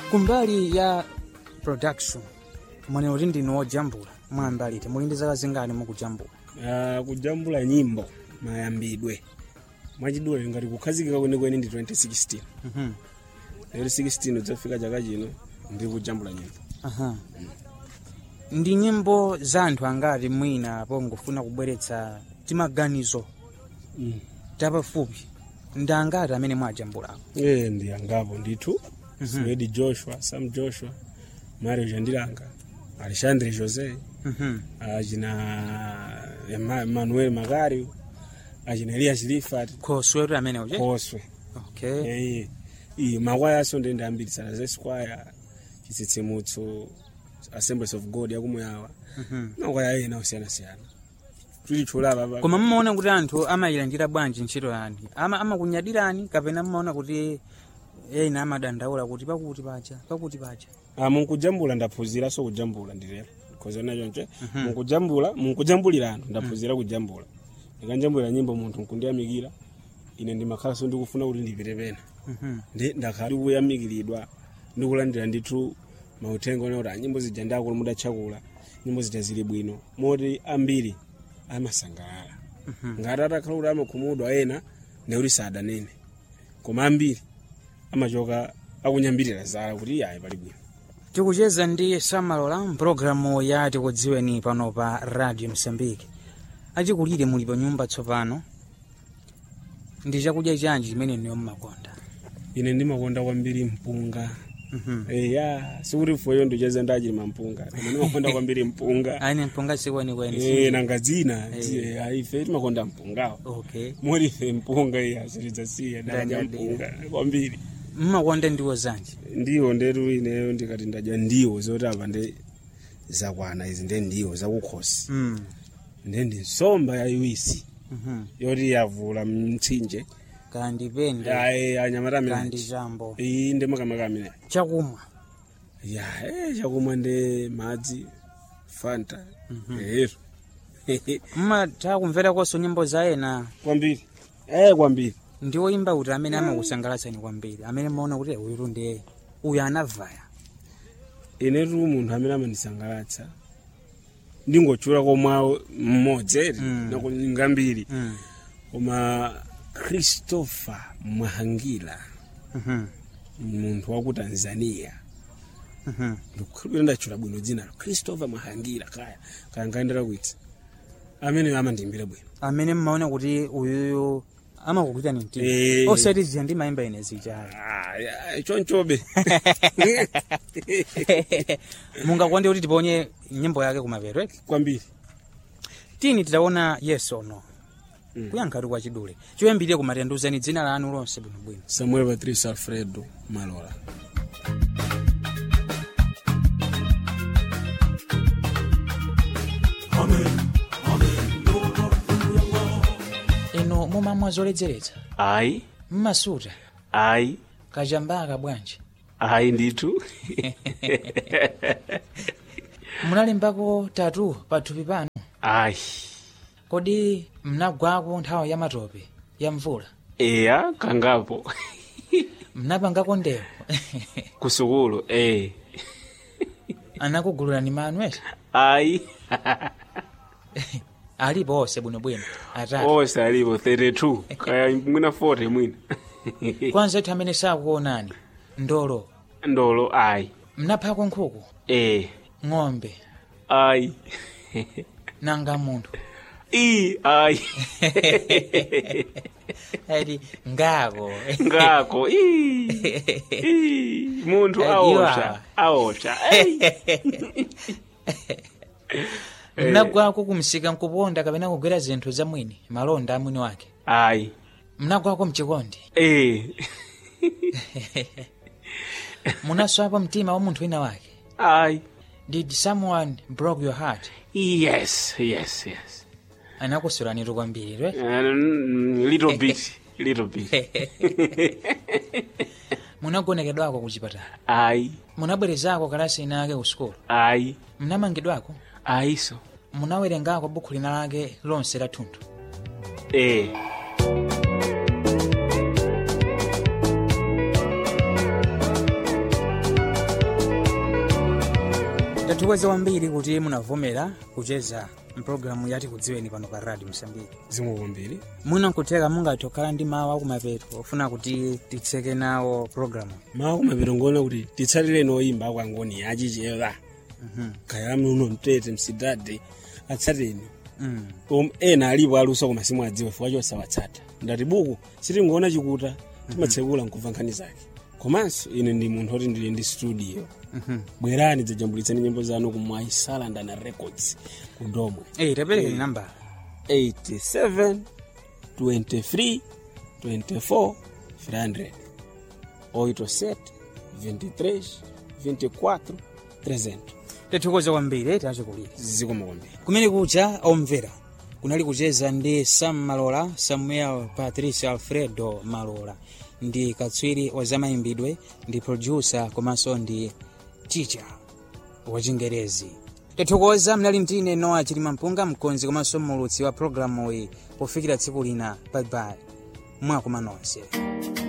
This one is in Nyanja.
kumbali ya production mwanena kuti ndinu wojambula mwambalite muli ndi zaka zingati mukujambula Ah, kujambula nyimbo mayambidwe mwachidule ngati kukhazikika kwenikweni ndi 2016 Mhm. lero 16 udzafika chaka chino ndiri kujambula nyimbo Aha. ndi nyimbo za anthu angati mwina pongofuna kubweretsa timaganizo mm. tapafupi ndi angati amene mwajambulako e ndi angapo ndithu swedi joshua sam joshua mario jandilanga alexandre josé Mhm. achina Ema- emmanuel makario achina elias lifat khoswetu amene uje khoswe okay Eh, iyi makwaya aso ndi ndiyambiritsana za esquire chitsitsimutso assemblies of god yakumuyawa Mhm. makwaya ena osiyanasiyana tulichulapa koma mmaona kuti anthu amayilandira bwanji ntchito yani ama amakunyadirani kapena mmaona kuti ena amadandaula kuti pakuti paja pakuti paja munkujambula ndaphunzira so kujambula ndilero kozona chonche munkujambula munkujambulira anthu ndaphunzira kujambula ndikanjambulira nyimbo munthu nkundiyamikira ine ndimakhala so ndikufuna kuti ndipite pena Mhm. ndi ndakhala ndikuyamikiridwa ndikulandira ndithu mauthenga ona kuti anyimbo zija ndakula mudatchakula nyimbo zija zili bwino moti ambiri amasangalala ngati atakhala kuti amakhumudwa ena nekuti sadanene koma ambiri amachoka akunyambirira zala kuti ayi pali bwino tikucheza ndi samalola mpulogalamu ya tikudziweni pano pa radio msambiki achikulire muli pa nyumba tsopano ndi chakudya chanji chimene niyo mmakonda ine ndimakonda kwambiri mpunga Mhm. eya sikuti foyo ndicheza ndachilima mpunga koma ndimakonda kwambiri mpunga aine mpunga sikwenikweni Eh, nanga dzina zi- ah, ife timakonda mpungawo okay moti ife mpunga iya zilidzasiya dadya Ndanyadira. mpunga kwambiri mmakonda ndiwo zanji ndiwo ndetu ineyo ndikati ndadya ndiwo zoti apa nde zakwana izi nde ndiwo zakukhosi mm. nde ndi nsomba yayiwisi Mhm. yoti yavula mtsinje kandi pende ayi anyamata kandi ameneji chambo iyi ndi makamaka amene chakumwa ya eh, chakumwa ndi madzi fanta ero mmatha kumvera konso nyimbo za ena kwambiri eh kwambiri ndi woyimba kuti amene amakusangalatsani kwambiri amene mmaona kuti "Eh, uyutu ndiye uyu anavaya inetu munthu amene amandisangalatsa ndingochula komwawo mmodzi ere Mm. ngambiri mm. koma christopher mwahangila Mhm. munthu waku tanzania Mhm. ndikukhulupirira ndachula bwino dzinalo christopher mwahangila kaya kaya ngaendera kuitsa amene amandiimbira bwino amene mmaona kuti uyuyu amakukutani mtima Eh. osati ziya ndi mayimba ine zichayo Ah, ya, chonchobe mungakonde kuti tiponye nyimbo yake kumapeto eti kwambiri tini titaona yes or no Mm. kuyankhati kwa chidule choyambirire kumatanduzani dzina lanu lonse bwinobwino samuel patrice alfredo malola ino mumamwa zoledzeretsa ayi mmasuta ayi kachambaka bwanji ayi ndithu munalimbako tatu pathupi panu ayi kodi mnagwako nthawi ya matope ya mvula eya kangapo mnapangako ndewo kusukulu eh anakugulurani manu eti ayi alipo onse bwinobwino atatu onse alipo 32 kaya mwina 40 mwina kwanza ethu amene sakuonani ndolo ndolo ayi mnaphako nkhuku eh ng'ombe ayi nanga munthu i ayi ati ngako ngako i i munthu Eh, aosha aosha Ei. mnagwako kumsika nkuponda kapena kugwera zinthu za mwini malonda a mwini wake ayi mnagwako mchikondi eh munaswapo mtima wa munthu wina wake ayi did someone broke your heart yes yes yes anakusulanitu kwambiri right? Uh, little bit little bit munagonekedwako ku chipatala ayi munabwerezako kalasi ina ake ku sukulu ayi mnamangidwako ayiso munawerengako bukhu lina lake lonse la thunthu eh tathokoza kwambiri kuti munavomera kucheza mpulogalamu yati kudziweni pano pa radio msambiki zikomo kwambiri mwina nkuteka mungathe kukhala ndi mawu akumapeto ofuna kuti titseke nawo pulogalamu mawu akumapeto ngoona kuti titsatire noyimba akwangoni achichera kaya muno mtete msidade atsateni mm. Um, ena alipo aluso koma simuadziwa chifukwa chosawatsata ndati buku sitingoona chikuta timatsekula nkumva nkhani zake komanso ine ndi munthu oti ndili ndi studio Mhm. bwerani dzajambulitsani nyimbo zanu kumwayi salandana records kundomwe Ei, tapereke ni nambala 87 23 24 300 87 23 24 300 tathokoza kwambiri tachikulira zikomo kwambiri kumene kucha omvera kunali kucheza ndi sam malola samuel patrice alfredo malola ndi katswiri wa zamayimbidwe ndi producer komanso ndi teacher wachingerezi tathokoza mnali mtine noa chilima mpunga mkonzi komanso mulutsi wa programu iyi pofikira tsiku lina bye bye mwakuma nonse